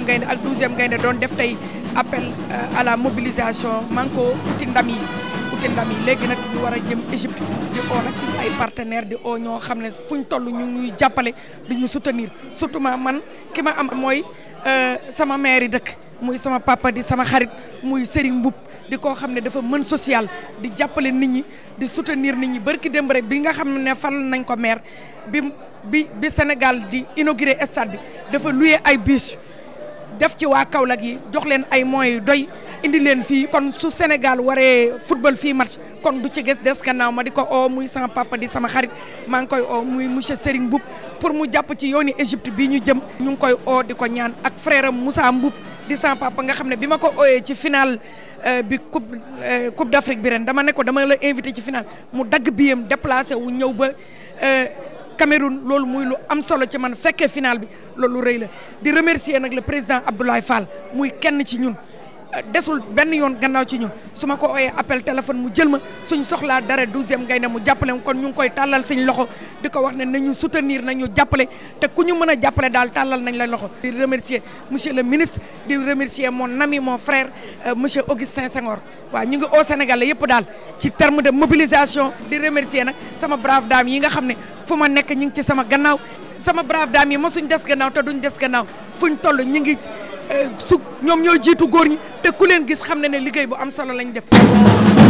gaynde ak douzième gaynde doon def tey appel à la mobilisation man ko uti ndam yi uti ndam yi léegi nag ñu war a jëm Égypte di oo nag suñu ay partenaire di oo ñoo xam ne fuñ toll ñu ñuy jàppale di ñu soutenir surtout man ki ma am mooy sama maire yi dëkk muy sama papa di sama xarit muy Serigne Mboup di koo xam ne dafa mën social di jàppale nit ñi di soutenir nit ñi barki démb rek bi nga xam ne fal nañ ko maire bi bi bi Sénégal di inauguré stade bi dafa loué ay bus def ci waa Kaolack yi jox leen ay moyens yu doy indi leen fii kon su Sénégal waree football fii match kon du ci gis des gannaaw ma di ko oo muy sama papa di sama xarit maa ngi koy oo muy monsieur Serigne Mboup pour mu jàpp ci yooni Égypte bii ñu jëm ñu ngi koy oo di ko ñaan ak frère am Moussa Mboup di sama papa nga xam ne bi ma ko ooyee ci final bi coupe coupe d'Afrique bi ren dama ne ko dama la invité ci final mu dagg biyam déplacé wu ñëw ba Cameroun loolu muy lu am solo ci man fekkee final bi loolu rëy la di remercier nag le président Abdoulaye Fall muy kenn ci ñun desul benn yoon gannaaw ci ñun su ma ko ooyee appel téléphone mu jël ma suñ soxlaa dara douzième gaynde mu jàppale kon ñu ngi koy tàllal suñ loxo di ko wax ne nañu soutenir nañu jàppale te ku ñu mën a jàppale daal tàllal nañ la loxo di remercier monsieur le ministre di remercier mon ami mon frère monsieur Augustin Senghor waaw ñu ngi au Sénégal yëpp daal ci terme de mobilisation di remercier nag sama brave dame yi nga xam ne fu ma nekk ñu ngi ci sama gannaaw sama brave dame yi mosuñ des gannaaw te duñ des gannaaw fuñ toll ñu ngi su ñoom ñoo jiitu góor ñi te ku leen gis xam ne ne liggéey bu am solo lañ def